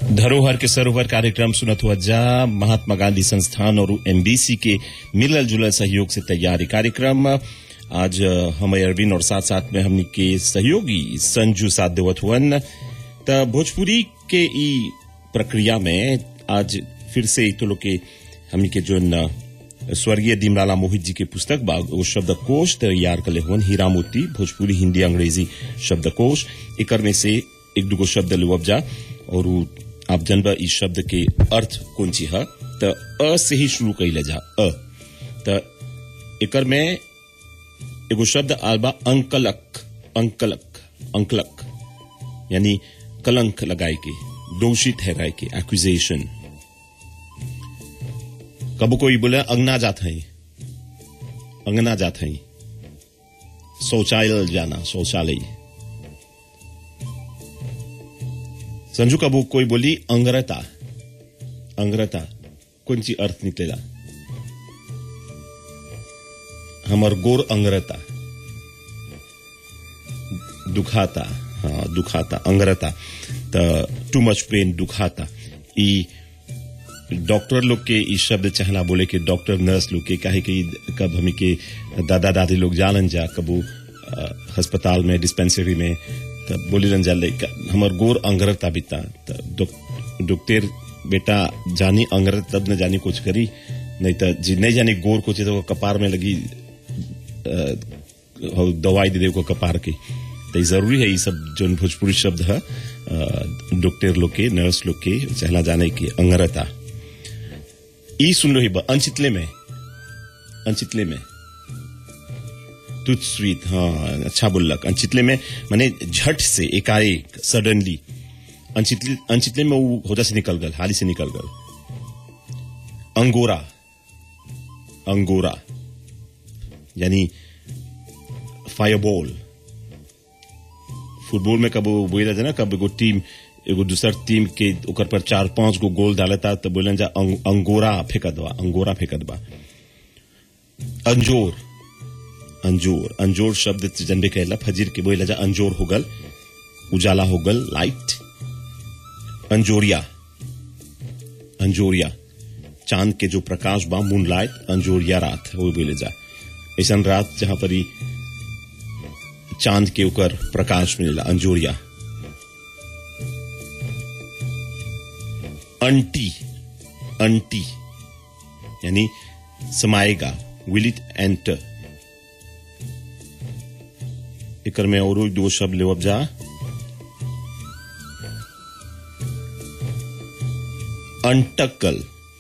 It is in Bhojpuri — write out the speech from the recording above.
धरोहर के सरोवर कार्यक्रम सुनत हुआ जा महात्मा गांधी संस्थान और एमबीसी के मिलल जुलल सहयोग से तैयार ये कार्यक्रम आज हम अरविंद और साथ साथ में हमनी के सहयोगी संजू साथ देवत हुअन त भोजपुरी के ई प्रक्रिया में आज फिर से तो लोग के हमनी के जो स्वर्गीय दीमलाला मोहित जी के पुस्तक बा वो शब्दकोश तैयार कले हुअन हीरा मोती भोजपुरी हिंदी अंग्रेजी शब्दकोश एकर में से एक दुगो शब्द लेवब जा और उ आप जनबा इस शब्द के अर्थ कौन ची है त अ से ही शुरू कैले जा अ त एकर में एगो शब्द आल बा अंकलक अंकलक अंकलक यानी कलंक लगाए के दोषी ठहराए के एक्यूजेशन कबो कोई बोले अंगना जात है अंगना जात है शौचालय जाना शौचालय संजू कबू कोई बोली अंग्रता अंग्रता कौन सी अर्थ निकलेगा हमर गोर अंग्रता दुखाता हाँ दुखाता अंग्रता त टू मच पेन दुखाता ई डॉक्टर लोग के ई शब्द चाहना बोले कि डॉक्टर नर्स लोग के काहे कि कब हमी के दादा दादी लोग जानन जा कबू अस्पताल में डिस्पेंसरी में तब बोली रन जाले हमर गोर अंग्रता बिता डॉक्टर बेटा जानी अंग्रत तब न जानी कुछ करी नहीं तो जी नहीं जानी गोर कुछ तो कपार में लगी दवाई दे दे को कपार के तो जरूरी है ये सब जो भोजपुरी शब्द है डॉक्टर लोग के नर्स लोग के चहला जाने के अंग्रता ई सुन लो ही अनचितले में अनचितले में तुझ स्वीट हाँ अच्छा बोलक अनचितले में मैंने झट से एकाएक सडनली अनचितले अनचितले में वो होदा से निकल गल हाली से निकल गल अंगोरा अंगोरा यानी फायरबॉल फुटबॉल में कब बोला जाए ना कब एगो टीम एगो दूसर टीम के ऊपर पर चार पांच गो गोल डालता तो बोलन जा अंग, अंगोरा फेंकत बा अंगोरा फेंकत बा अंजोर अंजोर अंजोर शब्द जनबे कहला फजीर के बोला जा अंजोर होगल उजाला होगल लाइट अंजोरिया अंजोरिया चांद के जो प्रकाश बा मून लाइट अंजोरिया रात वो बोले जा ऐसा रात जहां पर चांद के ऊपर प्रकाश मिलेला अंजोरिया अंटी अंटी यानी समाएगा विल इट एंटर एकर में और दो शब्द लेवब जा अंटकल